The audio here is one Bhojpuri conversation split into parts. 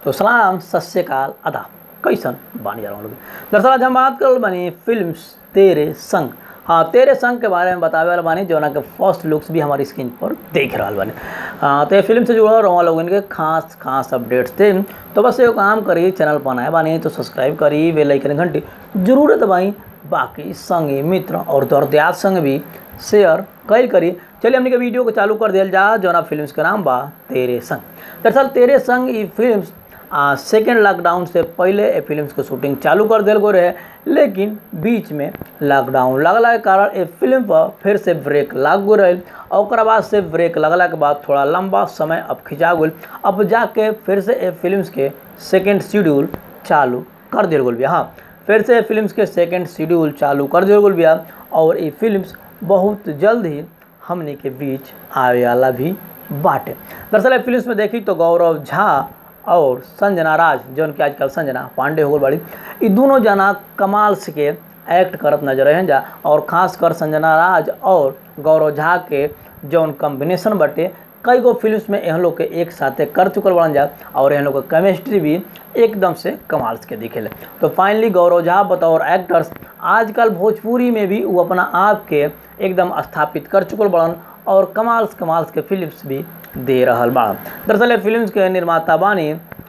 तो सलाम सत श्रीकाल अदा कैसन बानी जा रहा लोग दरअसल आज हम बात कर बानी फिल्म तेरे संग हाँ तेरे संग के बारे में बतावे वाला बानी जो के फर्स्ट लुक्स भी हमारी स्क्रीन पर देख रहा बानी हाँ तो ये फिल्म से जुड़ल रहा लोगन के खास खास अपडेट्स थे तो बस एगो काम करी चैनल पर नया बानी तो सब्सक्राइब करी बेल आइकन घंटी जरूर दबाई बाकी संगी मित्र और दर्दयात संग भी शेयर कैल करी चलिए हमने के वीडियो को चालू कर दिया जा जौना फिल्म के नाम बा तेरे संग दरअसल तेरे संग ये फिल्म सेकेंड लॉकडाउन से पहले ये फिल्म के शूटिंग चालू कर दिल गो रहे लेकिन बीच में लॉकडाउन लगला के कारण ये फिल्म पर फिर से ब्रेक लाग गो रहे और बाद से ब्रेक लगला के बाद थोड़ा लंबा समय अब खिंचा गल अब जाके फिर से ये फिल्म के सेकेंड शेड्यूल चालू कर दिल गल हाँ फिर से फिल्म के सेकेंड शेड्यूल चालू कर दिल गल बिया और ये फिल्म बहुत जल्द ही हमने के बीच आवे वाला भी बाटे दरअसल फिल्म में देखी तो गौरव झा और संजना राज जौन कि आजकल संजना पांडे हो गई बड़ी ये दोनों जना कमाल से के एक्ट करत नजर हैं जा और खास कर संजना राज और गौरव झा के जौन कॉम्बिनेशन बटे कई गो फिल्म में एहन लोग के एक साथे कर चुकल बन जा और एहन लोग के केमिस्ट्री भी एकदम से कमाल के दिखेले तो फाइनली गौरव झा बतौर एक्टर्स आजकल भोजपुरी में भी वो अपना आप के एकदम स्थापित कर चुकल बड़न और कमाल कमाल के फिल्म्स भी दे रहा बा दरअसल फिल्म के निर्माता बानी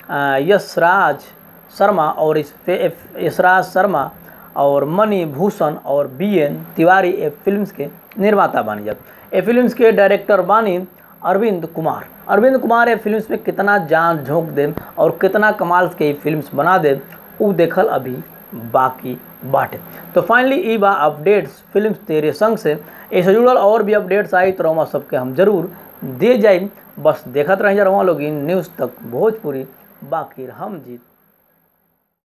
यशराज शर्मा और इस यशराज शर्मा और मणि भूषण और B N Tiwari A films के निर्माता बानी जब ए फिल्म्स के डायरेक्टर बानी अरविंद कुमार अरविंद कुमार ये फिल्म्स में कितना जान झोंक दे और कितना कमाल के फिल्म्स बना दे वो देखल अभी बाकी बाटे तो फाइनली ई बा अपडेट्स फिल्म तेरे संग से ऐसे जुड़ल और भी अपडेट्स आई तो रवा सबके हम जरूर दे जाए बस देखत रह जा रहा लोग न्यूज़ तक भोजपुरी बाकी हम जीत